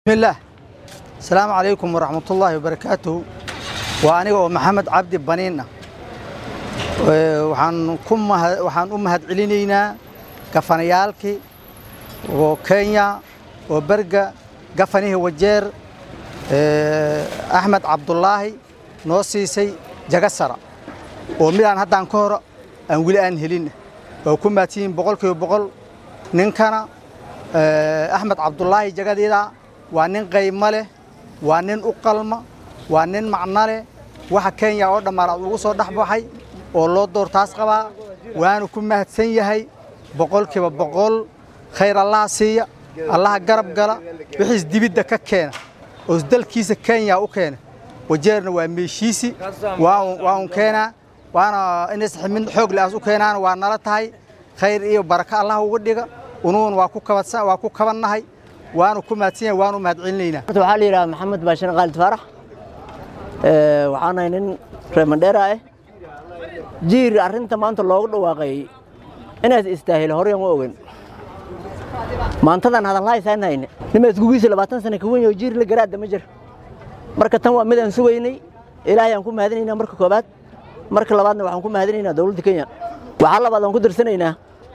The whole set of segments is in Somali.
bismillaah asalaamu calaykum waraxmatullaahi wabarakaatuhu waa aniga oo maxamed cabdi baniin ah Ee, waxaan ku maha- waxaan u mahadcelinaynaa gafanayaalkii oo kenya oo berga gafanihii wajeer ee, axmed cabdulaahi noo siisay jagasara oo midaan haddaan ka hor aan weli aan helin oo ku maadsiyin boqolkiiba boqol ninkana ee, axmed cabdulaahi jagadeeda waa nin qaymo leh waa nin u qalma waa nin macno leh waxa kenya oo dhammaanaad ugu soo dhex baxay oo loo doortaas qabaa waanu ku mahadsan yahay boqolkiiba boqol khayr allaha siiya allaha garab gala wixiis dibidda ka keena oo dalkiisa kenya u keena wajeerna waa meeshiisi waa un- waa un keenaa waana inays ximin xoog le aas u keenaana waa nala tahay khayr iyo baraka allah uga dhiga unuun waa ku kabadsa waa ku kabannahay waanu ku mahadsan yahay waanu mahadcelinaynaa horta waxaa la yidhaha maxamed baashin khaalid faarax Ee, waxaan ahay nin reer mandheera ah jiir arrinta maanta loogu dhawaaqay inaas istaahilo horyan u ogen maantadan hadalhaysaan hayne nima iskugiisa labaatan sana ka weyn oo jiir la garaadda ma jir marka tan waa mid aan sugaynay ilaahay aan ku mahadinaynaa marka koobaad marka labaadna waxaan ku mahadinaynaa dowladda kenya waxaa labaad aan ku dirsanaynaa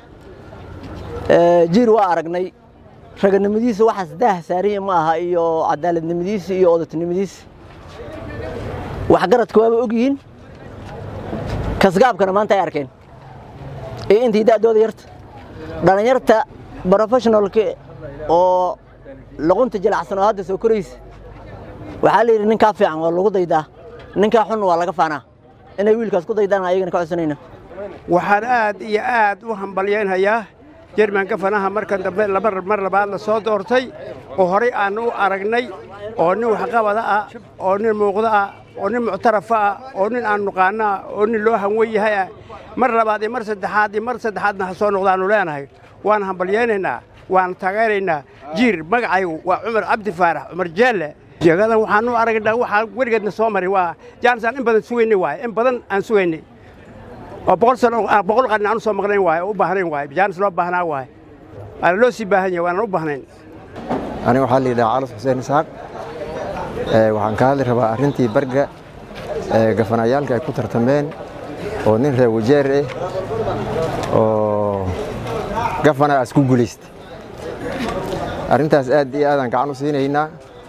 Ee, jiir waa aragnay raganimadiisa waxaas daah saariya ma aha iyo cadaaladnimadiisa iyo odatinimadiisa waxgaradka waaba og yihiin kasgaabkana maanta ay arkeen iyo intii da'dooda yarta dhallinyarta professionalka oo luqunta jilacsan oo hadda soo koraysa waxaa la yidhi ninkaa fiican waa lagu daydaa ninkaa xun waa laga faanaa inay wiilkaas ku daydaan ayagana ka codsanayna waxaan aad iyo aad u hambalyaynhayaa jermanka fanaha markan dambe laba mar labaad la soo doortay oo horay aan u aragnay oo nin waxqabada ah oo nin muuqdo ah oo nin muctarafa ah oo nin aan nuqaano ah oo nin loo hanwen yahay ah mar labaad iyo mar saddexaad iyo mar saddexaadna ha soo noqdaannu leenahay waan hambalyaynaynaa waan taageeraynaa jiir magacaygu waa cumar cabdi faarax cumar jeelle jagadan waxaan u aragnaa waxaa weligeedna soo maray waa jaanisaan in badan sugaynay waaye in badan aan sugaynay oo boqol sano aan boqol qarni aan u soo maqnayn waaye oo u baahnayn waaye jaanis loo baahnaa waaye waana loo sii baahan yahay waanaan u baahnayn aniga waxaa la yidhaha calas xuseen isaaq Ee, waxaan ka hadli rabaa arrintii barga ee gafanayaalka ay ku tartameen oo nin reer wajeer ah oo gafana as ku guulaystay arrintaas aad iyo aadaan gacan u siinaynaa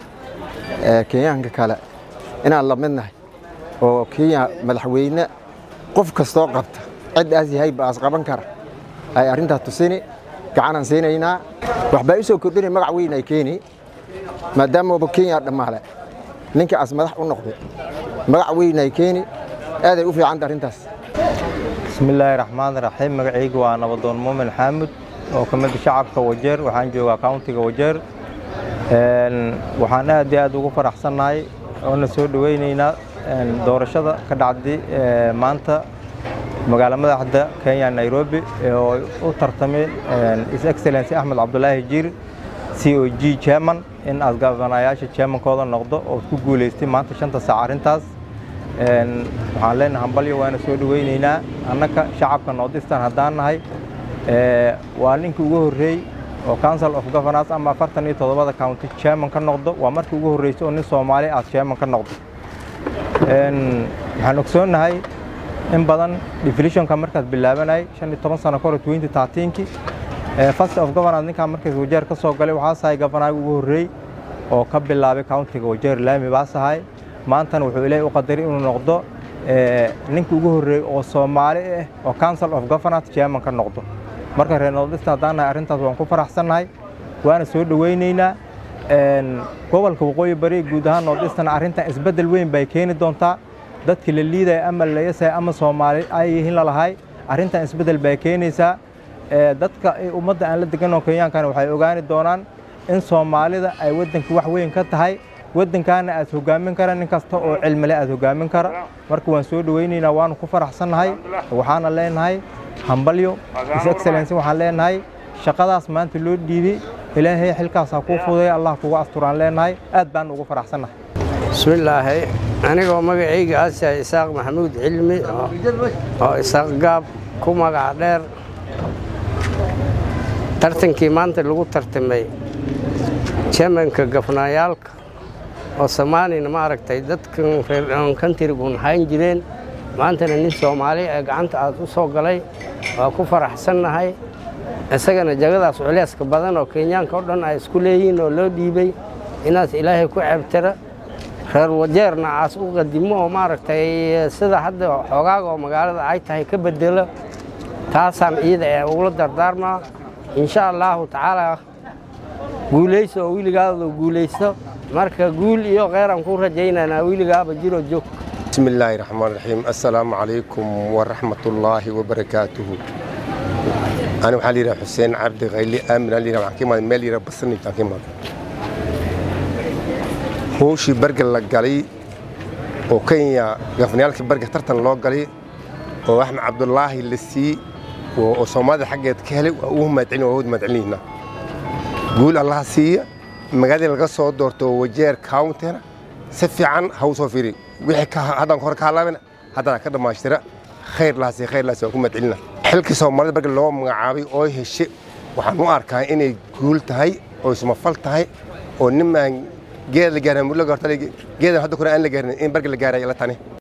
ee kenyaanka kale inaan la midnahay oo kenya madaxweyne qof kastoo qabta cid aas yahay ba as qaban kara ay arrintaas tusini gacanaan siinaynaa waxbaa u soo kordhinay magac weyn ay keeni maadaamaba kenya dhammaale ninka as madax u noqday magac weyn ay keeni aaday u fiicanta arrintaas bismillaahi raxmaan raxiim magacaygu waa nabadoon muumin xaamud oo ka mid ah shacabka wajeer waxaan joogaa countiga wajeer Een, waxaan aad iyo aad ugu faraxsannahay oona soo dhoweynaynaa een, doorashada ka dhacday ee, maanta magaala madaxda kenya nairobi ee oo u tartameen een, his excellency axmed cabdulaahi jiir c o g chairman in aad gabanayaasha chairmankooda noqdo oo ku guulaystay maanta shanta saac arrintaas Een, waxaan leenahay hambalyo waana soo dhoweynaynaa annaka shacabka northeastern haddaan nahay ee, waa ninkii ugu horreey oo council of governors ama afartan iyo toddobada county chairman ka noqdo waa markii ugu horreysay oo nin soomaali aad chairman ka noqdo Een, waxaan ogsoonnahay in badan deflationka markaad bilaabanay shan iyo toban sano kahor twenty thirteenki first of governors ninkaan markaas wajeer ka soo galay waxaa sahay gavanaga ugu horreey oo ka bilaabay countiga wajeer laami baas ahay maantana wuxuu ilaahay u qadaray inuu noqdo ee, ninkii ugu horreeyey oo soomaali ah oo council of governors chairman ka noqdo marka reer northeastern haddaan nahay arrintaas waan ku faraxsannahay waana soo dhoweynaynaa Een, gobolka waqooyi bari guud ahaan northeastern arrintan isbeddel weyn bay keeni doontaa dadkii la liidaya ama la yasaya ama soomaali ay yihiin lalahay arrintan isbeddel bay keenaysaa Ee, dadka ee ummadda aan la degan oo kenyaankana waxay ogaani doonaan in soomaalida ay waddanka wax weyn ka tahay waddankaana aad hogaamin kara nin kasta oo cilmile aad hogaamin kara marka waan soo dhoweynaynaa waanu ku faraxsannahay waxaana leenahay hambalyo his excellency waxaan leenahay shaqadaas maanta loo dhiibay ilaahay xilkaas ha kuu fudeeya allah kugu asturaan leenahay aad baan ugu faraxsannahay bismillaahi anigoo magacayga aasyahay isaaq maxamuud cilmi oo- oo isaaq gaab ku magac dheer tartankii maanta lagu tartamay chairmanka gafnaayaalka oo soomaalina maaragtay dadkan reer kantrigun hayn jireen maantana nin soomaali ee gacanta aad u soo galay waa ku faraxsannahay isagana jagadaas culeyska badan oo kenyaanka oo dhan ay isku leeyihiin oo loo dhiibay inaas ilaahay ku ceebtira reer wajeerna aas u qadimo oo maaragtay sida hadda xoogaaga oo magaalada ay tahay ka bedelo taasaan iyada ee ugula dardaarmaa insha allaahu tacaala guulayso oo weligaada guulaysto marka guul iyo kheyraan ku rajaynaynaa weligaaba jiroo joog بسم الله الرحمن الرحيم السلام عليكم ورحمة الله وبركاته أنا وحالي راه حسين عبد غيلي آمن اللي راه حكيم مالي راه بصني حكيم هو شي برجر لقالي وكينيا غفنيالك برجر ترتن لو قالي وأحمد عبد الله اللي سي وصومالي حقت كهلي وهم مدعين وهود مدعيننا قول الله سي مقادي لقصة دورتو وجير كاونتر سفيعا هوسو فيري wixii haddaan hore ka halaabina haddana ka dhammaystira khayr lahaasi khayr lahaasi waan ku madcelina xilkii soomaalida marka loo magacaabay oo heshe waxaan u arkaa inay guul tahay oo ismafal tahay oo nimaan geed la gaarin mudlo gaarta geedan hadda kore aan la gaarin in barga la gaaraya la tani